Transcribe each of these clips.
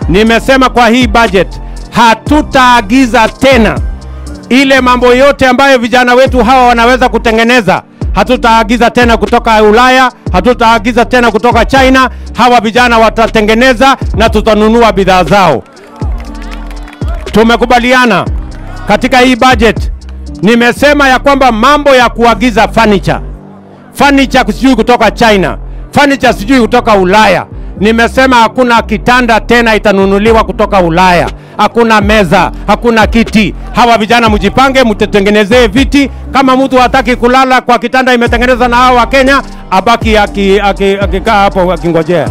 nimesema kwa hii budget hatutaagiza tena ile mambo yote ambayo vijana wetu hawa wanaweza kutengeneza hatutaagiza tena kutoka Ulaya, hatutaagiza tena kutoka China. Hawa vijana watatengeneza na tutanunua bidhaa zao. Tumekubaliana katika hii budget, nimesema ya kwamba mambo ya kuagiza furniture, furniture sijui kutoka China, furniture sijui kutoka Ulaya, nimesema hakuna kitanda tena itanunuliwa kutoka Ulaya, hakuna meza, hakuna kiti. Hawa vijana mjipange, mtutengenezee viti. Kama mtu hataki kulala kwa kitanda imetengenezwa na hao wa Kenya, abaki akikaa aki, aki, aki hapo akingojea.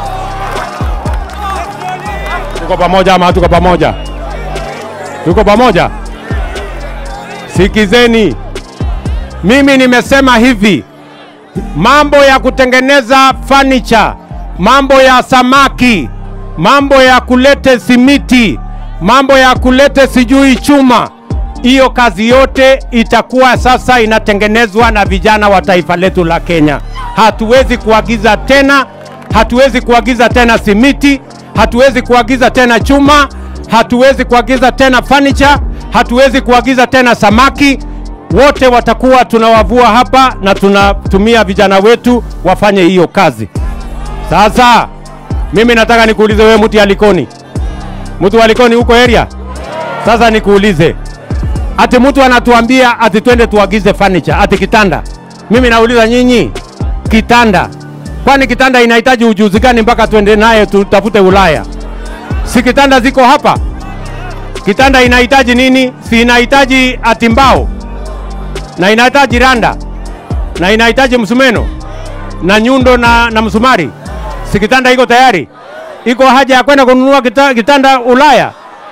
Tuko pamoja ama tuko pamoja? Tuko pamoja? Sikizeni, mimi nimesema hivi, mambo ya kutengeneza furniture, mambo ya samaki, mambo ya kulete simiti, mambo ya kulete sijui chuma, hiyo kazi yote itakuwa sasa inatengenezwa na vijana wa taifa letu la Kenya. Hatuwezi kuagiza tena, hatuwezi kuagiza tena simiti, hatuwezi kuagiza tena chuma, hatuwezi kuagiza tena furniture, hatuwezi kuagiza tena samaki. Wote watakuwa tunawavua hapa na tunatumia vijana wetu wafanye hiyo kazi. Sasa mimi nataka nikuulize wewe, mtu ya Likoni, mtu wa Likoni huko area. Sasa nikuulize, ati mtu anatuambia ati twende tuagize furniture, ati kitanda. Mimi nauliza nyinyi, kitanda, kwani kitanda inahitaji ujuzi gani mpaka twende naye tutafute Ulaya? Si kitanda ziko hapa? Kitanda inahitaji nini? Si inahitaji ati mbao na inahitaji randa na inahitaji msumeno na nyundo na, na msumari. Si kitanda iko tayari? Iko haja ya kwenda kununua kita, kitanda Ulaya?